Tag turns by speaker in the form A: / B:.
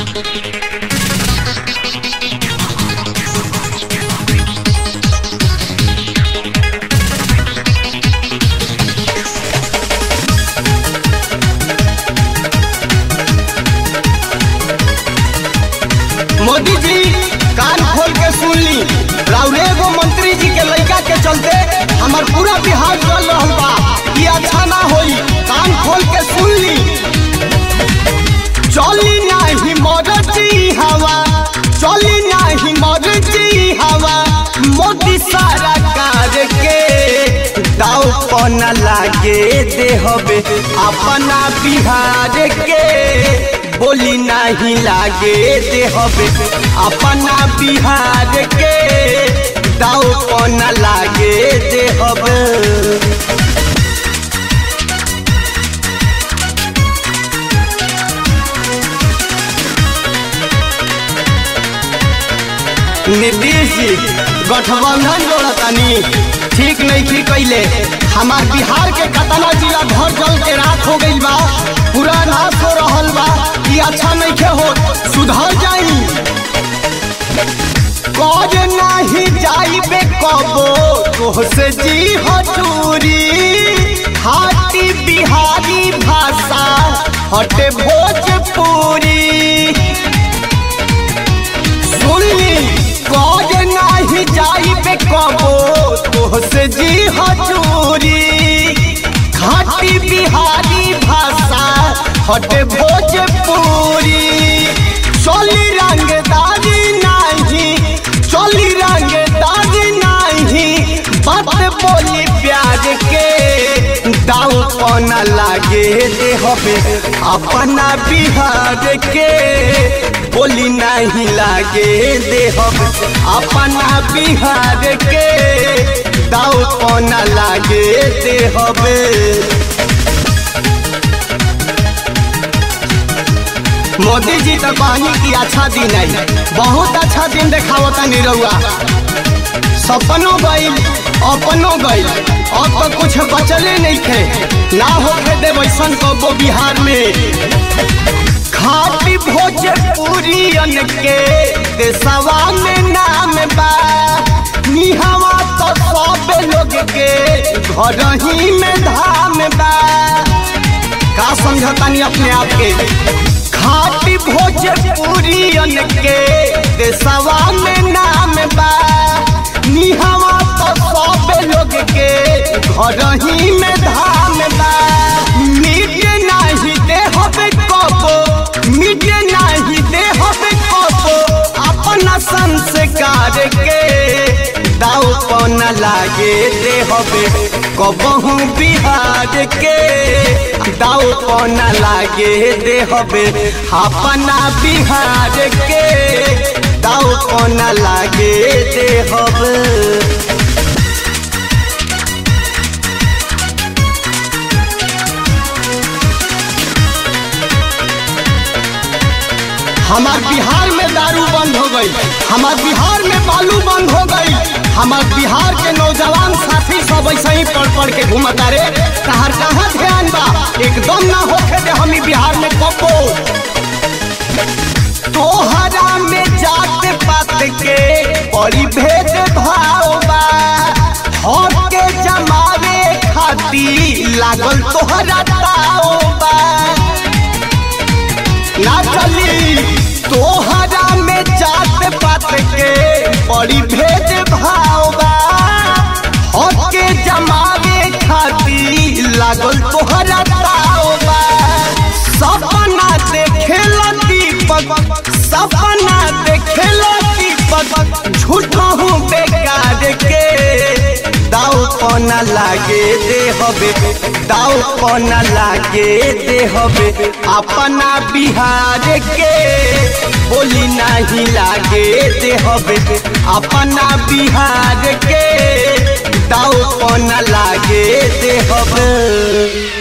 A: मोदी जी कान खोल के सुन ली राउरे एगो मंत्री जी के लड़का के चलते हमार पूरा बिहार चल रहल बा ई अच्छा ना होई कान खोल के सुन ली चली नाही मरजी हवा चली नाही मरजी हवा मोदी सारा कार के दाव पना लागे दे हबे अपना बिहार के बोली नहीं लागे दे हबे अपना बिहार के दाव पना लागे दे हबे नीतीश जी गठबंधन जोड़तानी ठीक नहीं की कैले हमार बिहार के कतना जिला घर जल के रात हो गई बा पूरा नाश हो रहल बा ई अच्छा नहीं के हो सुधर जाई कौज नहीं जाइबे कबो तोहसे जी हटूरी हाटी बिहारी भाषा हटे भोजपुरी सुनली कौज नाही जाइबे कबो तोहसे जी हजूरी घाटी बिहारी भाषा हटे भोजपुरी चली रंगदारी नाही चली रंगदारी नाही बात बोली प्यार के दाव पना लागे दे हबे अपना बिहार के बोली नहीं लागे दे हबे अपना बिहार के दाव पना लागे दे हबे मोदी जी तो कहनी की अच्छा दिन है बहुत अच्छा दिन देखावता निरहुआ सपनों गईल अपनों गईल अब तो कुछ बचले नहीं थे ना होके दे वैसन कबो बिहार में खाटी भोजपुरियन के देशवा में नाम बा निहवा तो सब लोग के घर ही में धाम बा का समझतानी अपने आप के खाटी भोजपुरियन के देशवा में नाम बा निहवा तो सब लोग के घर ही में धाम बा मिट नहीं दे हबे कबो मिट नहीं दे हबे कबो अपना संस्कार के दाव पना लागे दे हबे कबहू बिहार के दाव पना लागे दे हबे अपना बिहार के दाव पना लागे दे हबे हमार बिहार में दारू बंद हो गई हमार बिहार में बालू बंद हो गई हमार बिहार के नौजवान साथी सब ऐसे ही पढ़ पढ़ के घूमता रे तहार कहाँ ध्यान बा एकदम ना होखे दे हम बिहार में कपो तोहरा में जात पात के बड़ी भेद भाव बा हर के जमावे खाती लागल तोहरा ताव बा ना चली तोहरा में जात पात के बड़ी भेद भाव बा हर के जमावे खाती लागल तोहरा ताव बा सपना देखेला दीपक सपना देखेला दीपक झूठा हूँ बेकार के दाव पना लागे दे हबे दाव पना लागे दे हबे अपना बिहार के बोली नहीं लागे दे हबे अपना बिहार के दाव पना लागे दे हबे